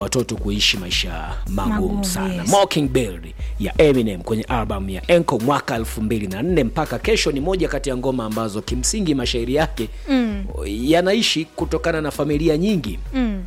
watoto kuishi maisha magumu Magumu, sana yes. Mockingbird ya Eminem kwenye album ya Enko mwaka 2004 mpaka kesho ni moja kati ya ngoma ambazo kimsingi mashairi yake mm. yanaishi kutokana na familia nyingi mm.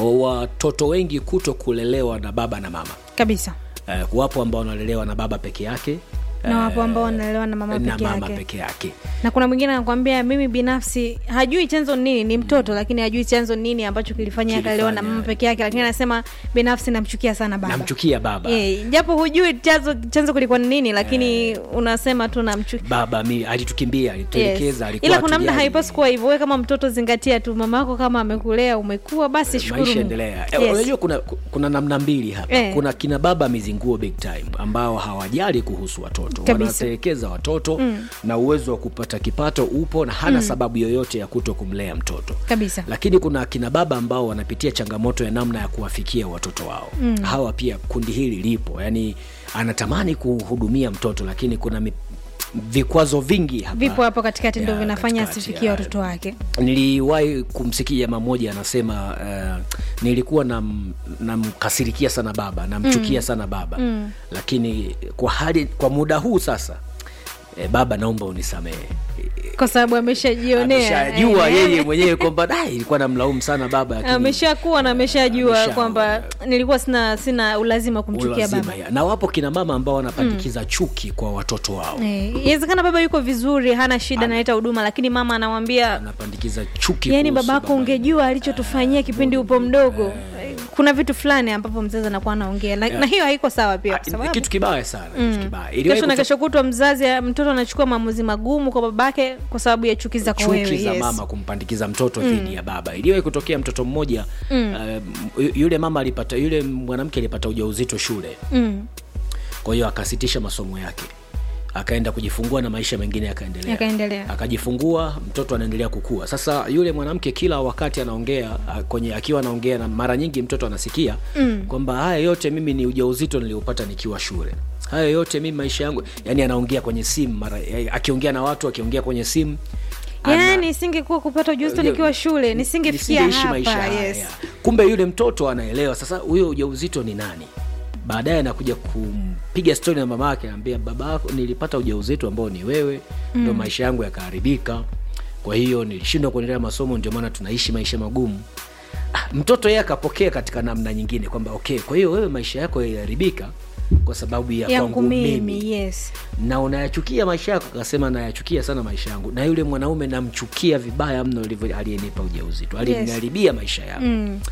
watoto wengi kuto kulelewa na baba na mama kabisa eh, wapo ambao wanalelewa na baba peke yake na wapo ambao wanalelewa na mama na peke mama yake peke yake na kuna mwingine anakwambia mimi binafsi hajui chanzo ni nini ni mtoto lakini hajui chanzo ni nini ambacho kilifanya akalelewa na Kilifanya. mama peke yake lakini anasema binafsi namchukia sana baba namchukia baba Eh, japo hujui chanzo chanzo kulikuwa ni nini lakini unasema tu namchukia baba mi alitukimbia alituelekeza Yes. alikuwa ila kuna mda hatujali. haipasi kuwa hivyo we kama mtoto zingatia tu mama yako kama amekulea umekuwa basi shukuru maisha Mungu. endelea Eh, Yes. unajua kuna, kuna namna mbili hapa Eh. kuna kina baba mizinguo big time ambao hawajali kuhusu watoto Kabisa. wanatelekeza watoto mm. na uwezo wa kupata kipato upo na hana mm. sababu yoyote ya kuto kumlea mtoto kabisa lakini kuna akina baba ambao wanapitia changamoto ya namna ya kuwafikia watoto wao mm. hawa pia kundi hili lipo yani anatamani kuhudumia mtoto lakini kuna mi, vikwazo vingi hapa vipo hapo katikati ndo Ya, vinafanya katikati, asifikie ya. watoto wake niliwahi kumsikia jamaa mmoja anasema uh, nilikuwa nam- namkasirikia sana baba namchukia mm. sana baba mm. lakini kwa hali kwa muda huu sasa eh, baba naomba unisamehe kwa sababu ameshajionea ameshajua Eh, yeye mwenyewe kwamba "Da, ilikuwa namlaumu sana baba lakini ameshakuwa na ameshajua Amesha- kwamba nilikuwa sina sina ulazima kumchukia ulazima baba ya. na wapo kina mama ambao wanapandikiza chuki kwa watoto wao Eh, inawezekana baba yuko vizuri hana shida analeta huduma lakini mama anamwambia anapandikiza chuki yani kuhusu babako baba. ungejua alichotufanyia kipindi upo mdogo kuna vitu fulani ambapo mzazi anakuwa anaongea na, na hiyo haiko sawa pia kwa Ah, sababu kitu kibaya sana kitu kibaya Iliwahi kesho na kuto- kesho kutwa mzazi mtoto anachukua maamuzi magumu kwa babake kwa sababu ya chuki zako chuki wewe za yes. mama kumpandikiza mtoto dhidi ya baba iliwahi kutokea mtoto mmoja mm. uh, yule mama alipata yule mwanamke alipata ujauzito shule mm. kwa hiyo akasitisha masomo yake akaenda kujifungua na maisha mengine yakaendelea Yakaendelea. akajifungua mtoto anaendelea kukua sasa yule mwanamke kila wakati anaongea a- kwenye akiwa anaongea na mara nyingi mtoto anasikia mm. kwamba haya yote mimi ni ujauzito niliopata nikiwa shule haya yote mimi maisha yangu yani anaongea kwenye simu mara eh, akiongea na watu akiongea kwenye simu ana- yani nisingekuwa kupata ujauzito Yo- nikiwa shule nisingefikia nisingeishi maisha hapa haya. yes. kumbe yule mtoto anaelewa sasa huyo ujauzito ni nani baadaye anakuja kumpiga stori na mama yake anaambia baba yako nilipata ujauzito ambao ni wewe mm. ndo maisha yangu yakaharibika kwa hiyo nilishindwa kuendelea masomo ndio maana tunaishi maisha magumu ah, mtoto yeye akapokea katika namna nyingine kwamba okay kwa hiyo wewe maisha yako yaliharibika kwa sababu ya yangu kwangu mimi mimi yes na unayachukia maisha yako akasema nayachukia sana maisha yangu na yule mwanaume namchukia vibaya mno alivyo- aliyenipa ujauzito aliniharibia maisha yangu mm.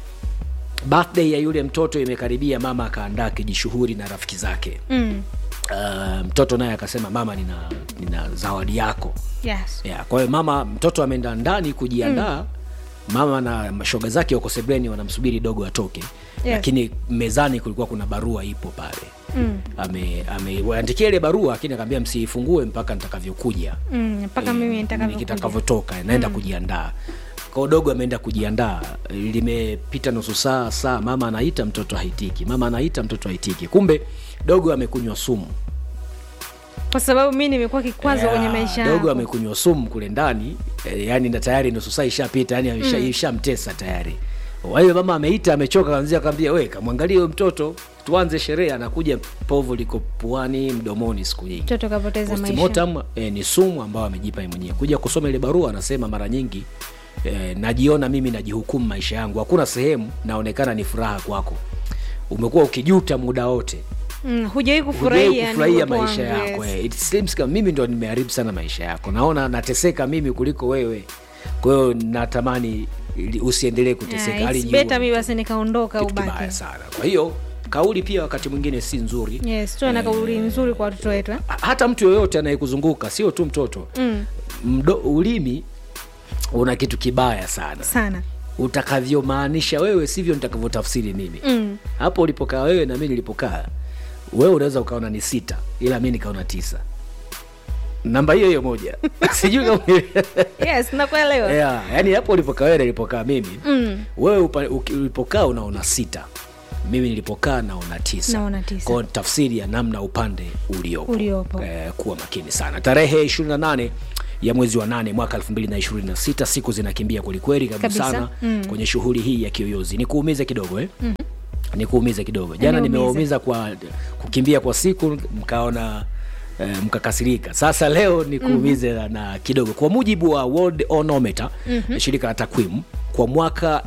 birthday ya yule mtoto imekaribia mama akaandaa kijishuhuri na rafiki zake Mm. uh, mtoto naye akasema mama nina, nina zawadi yako yes yeah, kwa hiyo mama mtoto ameenda ndani kujiandaa mm. mama na mashoga zake wako sebleni wanamsubiri dogo atoke Yes. lakini mezani kulikuwa kuna barua ipo pale Mm. ameandikia ile barua lakini akaambia msiifungue mpaka nitakavyokuja Mm, mpaka mimi nitakavyokuja. nitakavyotoka naenda kujiandaa kwa dogo ameenda kujiandaa limepita nusu saa saa mama anaita mtoto haitiki mama anaita mtoto haitiki kumbe dogo amekunywa sumu kwa sababu mi nimekuwa kikwazo Yeah, kwenye maisha dogo yangu. amekunywa sumu kule ndani eh, yani na tayari nusu saa ishapita yani amesha- ishamtesa tayari kwa hiyo mama ameita amechoka kanzia akaambia we kamwangalie huyo mtoto tuanze sherehe anakuja povu liko puani mdomoni siku nyingi mtoto kapoteza maisha postmortem eh, ni sumu ambayo amejipa yeye mwenyewe kuja kusoma ile barua anasema mara nyingi eh, najiona mimi najihukumu maisha yangu hakuna sehemu naonekana ni furaha kwako umekuwa ukijuta muda wote mm, hujawahi Hujawahi kufurahia ni kufurahia uwepo maisha wangu, yako yes. eh. It seems kama mimi ndo nimeharibu sana maisha yako naona nateseka mimi kuliko wewe kwa hiyo natamani ili- usiendelee kuteseka Yeah, hali it's nyuma better mi basi nikaondoka kitu kibaya ubaki sana kwa hiyo kauli pia wakati mwingine si nzuri yes tuwe na kauli nzuri kwa watoto wetu eh? Ha- hata mtu yoyote anayekuzunguka sio tu mtoto mm, Mdo, ulimi una kitu kibaya sana sana utakavyomaanisha wewe sivyo nitakavyotafsiri mimi mm. hapo ulipokaa wewe na mi nilipokaa wewe unaweza ukaona ni sita ila mi nikaona tisa namba hiyo hiyo moja sijui kama yes nakuelewa yeah, yani hapo ulipokaa wewe na nilipokaa mimi mm. wewe upa, uki- ulipokaa unaona sita mimi nilipokaa naona tisa Naona tisa. Kwa tafsiri ya namna upande uliopo, Uliopo. Eh, kuwa makini sana tarehe 28 ya mwezi wa nane mwaka 2026 siku zinakimbia kwelikweli kabisa Kabisa. sana mm. kwenye shughuli hii ya kiyoyozi nikuumize kidogo eh? mm-hmm. nikuumize kidogo jana Niumize. nimewaumiza kwa kukimbia kwa siku mkaona eh, mkakasirika sasa leo nikuumize mm-hmm. na kidogo kwa mujibu wa world onometer mm-hmm. shirika la takwimu kwa mwaka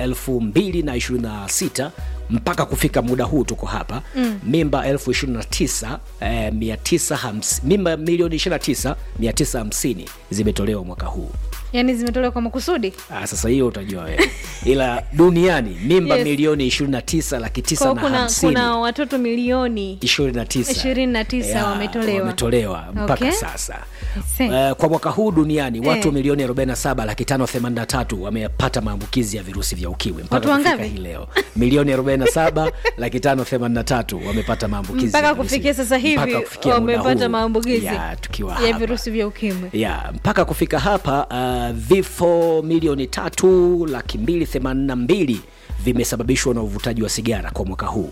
2026 mpaka kufika muda huu tuko hapa mm. mimba elfu ishirini na tisa eh, mia tisa hamsi- mimba milioni 29 950 zimetolewa mwaka huu yaani zimetolewa kwa makusudi Ah, sasa hiyo utajua wewe ila duniani mimba Yes. milioni 29 laki tisa kwa na kuna, hamsini kuna watoto milioni 29 29 Ya, wametolewa. wametolewa mpaka Okay. sasa see. Uh, kwa mwaka huu duniani watu Eh. milioni 47 laki tano themanini na tatu wamepata maambukizi ya virusi vya ukimwi mpaka Watu kufika wangapi? hii leo milioni 47 laki tano themanini na tatu wamepata maambukizi mpaka ya virusi- kufikia sasa hivi mpaka kufikia muda wamepata huu. maambukizi ya, tukiwa ya hapa virusi vya ukimwi ya mpaka kufika hapa uh, vifo milioni tatu laki mbili themanini na mbili vimesababishwa na uvutaji wa sigara kwa mwaka huu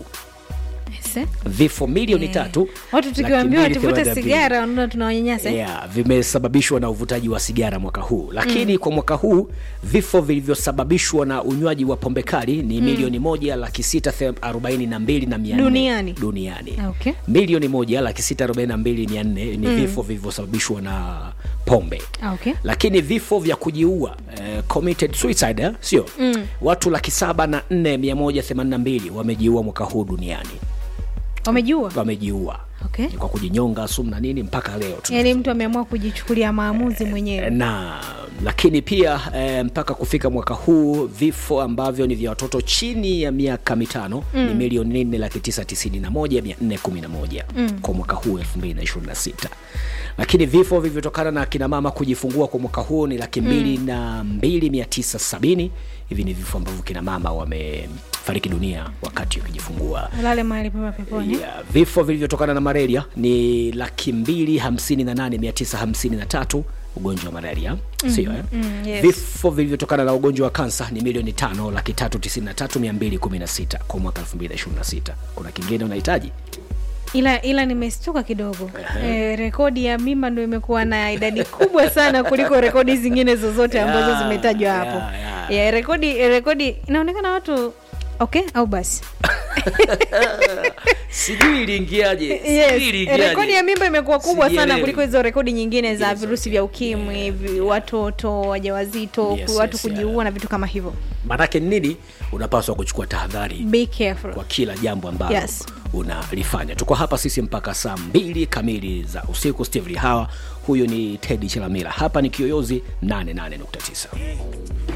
Se? vifo milioni Eh. tatu watu laki tukiwaambiwa mbili tuvute themanini na mbili. sigara wanaona tunawanyanyasa eh? yeah, vimesababishwa na uvutaji wa sigara mwaka huu lakini mm. kwa mwaka huu vifo vilivyosababishwa na unywaji wa pombe kali ni mm. milioni moja laki sita the- arobaini na mbili na mia nne Duniani? duniani Okay. milioni moja laki sita arobaini na mbili mia nne ni mm. vifo vilivyosababishwa na pombe Ah, okay. lakini vifo vya kujiua eh, committed suicide eh, sio mm. watu laki saba na nne mia moja themanini na mbili wamejiua mwaka huu duniani wamejua wamejiua okay. kwa kujinyonga sumu na nini mpaka leo tuna- yaani mtu ameamua kujichukulia maamuzi mwenyewe na lakini pia e, mpaka kufika mwaka huu vifo ambavyo ni vya watoto chini ya miaka mitano mm. ni milioni nne laki tisa tisini na moja mia nne kumi na moja mm. kwa mwaka huu elfu mbili na ishirini na sita lakini vifo vilivyotokana na kina mama kujifungua kwa mwaka huu ni laki mbili mm. na mbili mia tisa sabini hivi ni vifo ambavyo kina mama wamefariki dunia wakati wakijifungua alale mahali pema peponi yeah, vifo vilivyotokana na malaria ni laki mbili hamsini na nane mia tisa hamsini na tatu ugonjwa wa malaria sio eh? mm, yes. vifo vilivyotokana na ugonjwa wa kansa ni milioni tano laki tatu tisini na tatu mia mbili kumi na sita kwa mwaka elfu mbili na ishirini na sita kuna kingine unahitaji ila ila nimestuka kidogo e, rekodi ya mimba ndo imekuwa na idadi kubwa sana kuliko rekodi zingine zozote ambazo Yeah, zimetajwa hapo yeah, yeah. yeah, rekodi rekodi inaonekana watu okay au basi sijui iliingiaje yes. rekodi ya mimba imekuwa kubwa sana Sijielewi. kuliko hizo rekodi nyingine za Yes, virusi okay. vya ukimwi vi- watoto wajawazito Yes, watu yes, kujiua yeah. na vitu kama hivyo maanake ni nini unapaswa kuchukua tahadhari be careful kwa kila jambo ambalo Yes. unalifanya tuko hapa sisi mpaka saa mbili kamili za usiku steve hawa huyu ni tedi chelamila hapa ni kiyoyozi 88.9